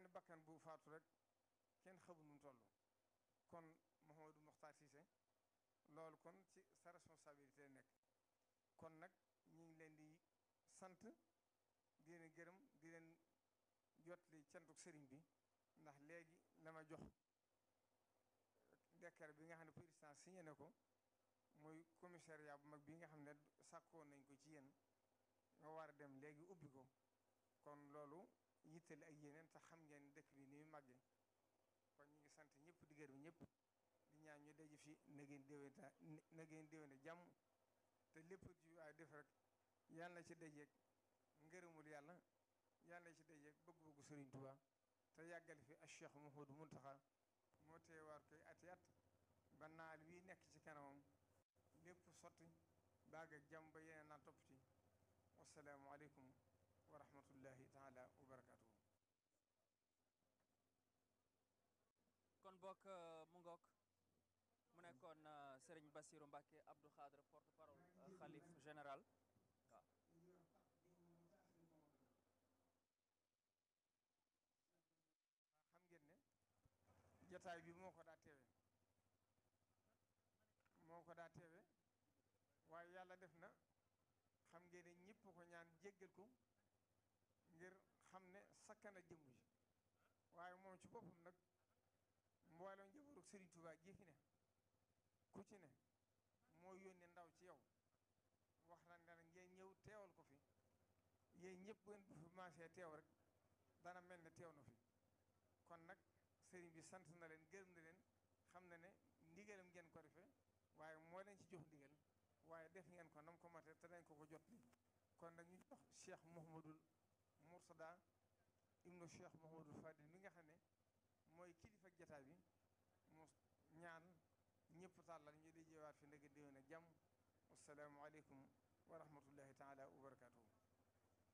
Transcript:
bakkan bu faatu rek kenn xamul nu mu toll kon Mouhamadou Mokhtar Cissé loolu kon ci sa responsabilité nekk kon nag ñu ngi leen di sant di leen gërëm di leen jot li cantuk sëriñ bi ndax léegi la ma jox décret bi nga xam ne président signé na ko muy commissariat bu mag bi nga xam ne sàkkoon nañ ko ci yéen nga war a dem léegi ubbi ko kon loolu yittali ak yeneen te xam ngeen dëkk bi ni mu màggee kon ñu ngi sant ñëpp di gërëm ñëpp di ñaan ñu daje fi na ngeen déwénta na ngeen déwénte jàmm te lépp ju waay def rek yàlla na ci dajeeg ngërëmul yàlla yàlla na ci dajeeg bëgg-bëggu Sëriñ Tuubaa te yàggal fi ak Cheikh Mouhamadou Mountakha moo teewaat koy ati at ba naal wi nekk ci kanamam lépp sotti baag ak jàmm ba yeneen naa topp ci wasalaamualeykum wa rahmatullahi taala wa barakatuhu kon bokk mu ngook mu nekkoon Serigne Bassirou Mbacké Abdou Khadre porte parole xalif général waaw xam ngeen ne jataay bi moo ko daa teewe moo ko daa teewe waaye yàlla def na xam ngeen ne ñëpp ko ñaan jéggal ko ngir xam ne sakkana jëmm ji waaye moom ci boppam nag mboolem njabootu Serigne Touba ji fi ne ku ci ne moo yónnee ndaw ci yow wax na ne ngeen ñëw teewal ko fi yéen ñëpp bu ngeen bu fi maasee teew rek dana mel ne teew na fi kon nag sëriñ bi sant na leen gërëm na leen xam na ne ndigalam ngeen ko defee waaye moo leen ci jox ndigal waaye def ngeen ko nam ko mate te dañ ko ko jot li kon nag ñu jox Cheikh Mouhamadul Moursada ibnu Cheikh Mouhamadul Fadil mi nga xam ne mooy kilifa jataay bi mu ñaan ñëpp tàllal ñu di jeewaat fi ndëgg déwén ak jàmm wasalaamualeykum wa rahmatullahi taala wa barakatuhu